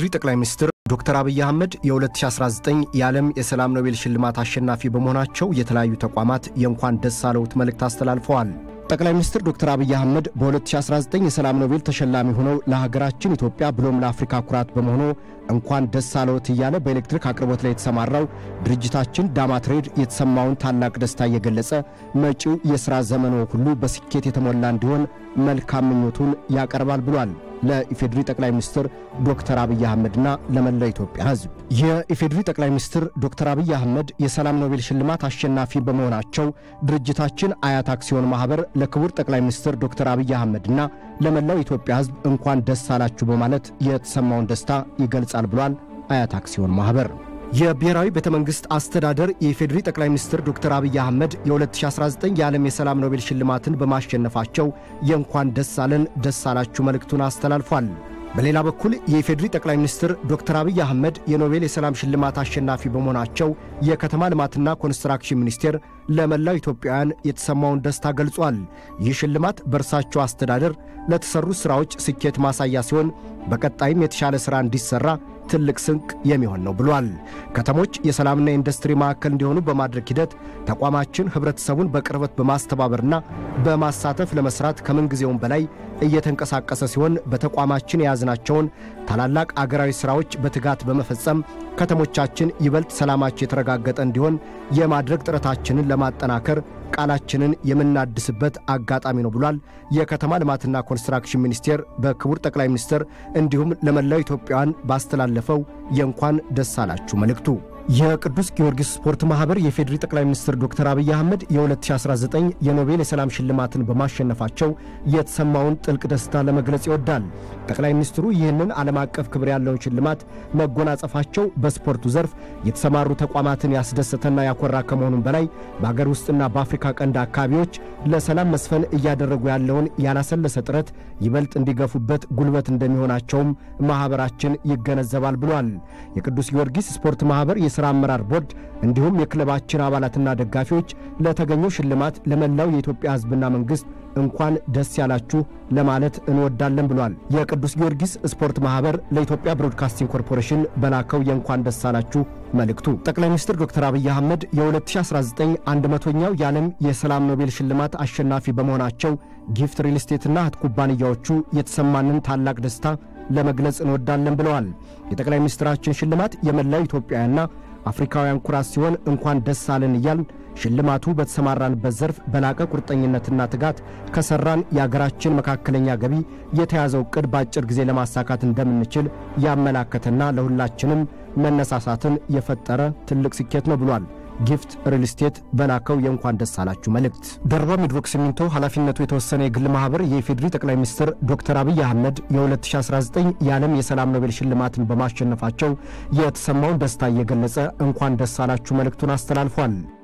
የኢፌዴሪ ጠቅላይ ሚኒስትር ዶክተር አብይ አህመድ የ2019 የዓለም የሰላም ኖቤል ሽልማት አሸናፊ በመሆናቸው የተለያዩ ተቋማት የእንኳን ደስ አለዎት መልእክት አስተላልፈዋል። ጠቅላይ ሚኒስትር ዶክተር አብይ አህመድ በ2019 የሰላም ኖቤል ተሸላሚ ሆነው ለሀገራችን ኢትዮጵያ ብሎም ለአፍሪካ ኩራት በመሆኑ እንኳን ደስ አለዎት እያለ በኤሌክትሪክ አቅርቦት ላይ የተሰማራው ድርጅታችን ዳማ ትሬድ የተሰማውን ታላቅ ደስታ እየገለጸ መጪው የሥራ ዘመኖ ሁሉ በስኬት የተሞላ እንዲሆን መልካም ምኞቱን ያቀርባል ብሏል። ለኢፌዴሪ ጠቅላይ ሚኒስትር ዶክተር አብይ አህመድና ለመላ ኢትዮጵያ ሕዝብ የኢፌዴሪ ጠቅላይ ሚኒስትር ዶክተር አብይ አህመድ የሰላም ኖቤል ሽልማት አሸናፊ በመሆናቸው ድርጅታችን አያት አክሲዮን ማኅበር ለክቡር ጠቅላይ ሚኒስትር ዶክተር አብይ አህመድና ለመላው ኢትዮጵያ ሕዝብ እንኳን ደስ አላችሁ በማለት የተሰማውን ደስታ ይገልጻል ብሏል። አያት አክሲዮን ማኅበር የብሔራዊ ቤተ መንግሥት አስተዳደር የኢፌዴሪ ጠቅላይ ሚኒስትር ዶክተር አብይ አህመድ የ2019 የዓለም የሰላም ኖቤል ሽልማትን በማሸነፋቸው የእንኳን ደስ አለን ደስ አላችሁ መልእክቱን አስተላልፏል። በሌላ በኩል የኢፌዴሪ ጠቅላይ ሚኒስትር ዶክተር አብይ አህመድ የኖቤል የሰላም ሽልማት አሸናፊ በመሆናቸው የከተማ ልማትና ኮንስትራክሽን ሚኒስቴር ለመላው ኢትዮጵያውያን የተሰማውን ደስታ ገልጿል። ይህ ሽልማት በእርሳቸው አስተዳደር ለተሰሩ ሥራዎች ስኬት ማሳያ ሲሆን በቀጣይም የተሻለ ሥራ እንዲሠራ ትልቅ ስንቅ የሚሆን ነው ብሏል። ከተሞች የሰላምና የኢንዱስትሪ ማዕከል እንዲሆኑ በማድረግ ሂደት ተቋማችን ኅብረተሰቡን በቅርበት በማስተባበርና በማሳተፍ ለመሥራት ከምንጊዜውም በላይ እየተንቀሳቀሰ ሲሆን በተቋማችን የያዝናቸውን ታላላቅ አገራዊ ሥራዎች በትጋት በመፈጸም ከተሞቻችን ይበልጥ ሰላማቸው የተረጋገጠ እንዲሆን የማድረግ ጥረታችንን ለማጠናከር ቃላችንን የምናድስበት አጋጣሚ ነው ብሏል። የከተማ ልማትና ኮንስትራክሽን ሚኒስቴር በክቡር ጠቅላይ ሚኒስትር እንዲሁም ለመላው ኢትዮጵያውያን ባስተላለፈው የእንኳን ደስ አላችሁ መልእክቱ የቅዱስ ጊዮርጊስ ስፖርት ማኅበር የፌዴሪ ጠቅላይ ሚኒስትር ዶክተር አብይ አህመድ የ2019 የኖቤል የሰላም ሽልማትን በማሸነፋቸው የተሰማውን ጥልቅ ደስታ ለመግለጽ ይወዳል። ጠቅላይ ሚኒስትሩ ይህንን ዓለም አቀፍ ክብር ያለውን ሽልማት መጎናጸፋቸው በስፖርቱ ዘርፍ የተሰማሩ ተቋማትን ያስደሰተና ያኮራ ከመሆኑም በላይ በአገር ውስጥና በአፍሪካ ቀንድ አካባቢዎች ለሰላም መስፈን እያደረጉ ያለውን ያላሰለሰ ጥረት ይበልጥ እንዲገፉበት ጉልበት እንደሚሆናቸውም ማኅበራችን ይገነዘባል ብሏል። የቅዱስ ጊዮርጊስ ስፖርት ማኅበር የሥራ አመራር ቦርድ እንዲሁም የክለባችን አባላትና ደጋፊዎች ለተገኘው ሽልማት ለመላው የኢትዮጵያ ሕዝብና መንግሥት እንኳን ደስ ያላችሁ ለማለት እንወዳለን ብሏል። የቅዱስ ጊዮርጊስ ስፖርት ማኅበር ለኢትዮጵያ ብሮድካስቲንግ ኮርፖሬሽን በላከው የእንኳን ደስ አላችሁ መልእክቱ ጠቅላይ ሚኒስትር ዶክተር አብይ አህመድ የ2019 አንድ መቶኛው የዓለም የሰላም ኖቤል ሽልማት አሸናፊ በመሆናቸው ጊፍት ሪል ስቴትና እህት ኩባንያዎቹ የተሰማንን ታላቅ ደስታ ለመግለጽ እንወዳለን ብለዋል። የጠቅላይ ሚኒስትራችን ሽልማት የመላው ኢትዮጵያውያንና አፍሪካውያን ኩራት ሲሆን እንኳን ደስ አለን እያልን ሽልማቱ በተሰማራንበት ዘርፍ በላቀ ቁርጠኝነትና ትጋት ከሠራን የአገራችን መካከለኛ ገቢ የተያዘው ዕቅድ በአጭር ጊዜ ለማሳካት እንደምንችል ያመላከተና ለሁላችንም መነሳሳትን የፈጠረ ትልቅ ስኬት ነው ብሏል። ጊፍት ሪል ስቴት በላከው የእንኳን ደስ አላችሁ መልእክት ደርባ ሚድሮክ ሲሚንቶ ኃላፊነቱ የተወሰነ የግል ማኅበር የኢፌዴሪ ጠቅላይ ሚኒስትር ዶክተር አብይ አህመድ የ2019 የዓለም የሰላም ኖቤል ሽልማትን በማሸነፋቸው የተሰማውን ደስታ እየገለጸ እንኳን ደስ አላችሁ መልእክቱን አስተላልፏል።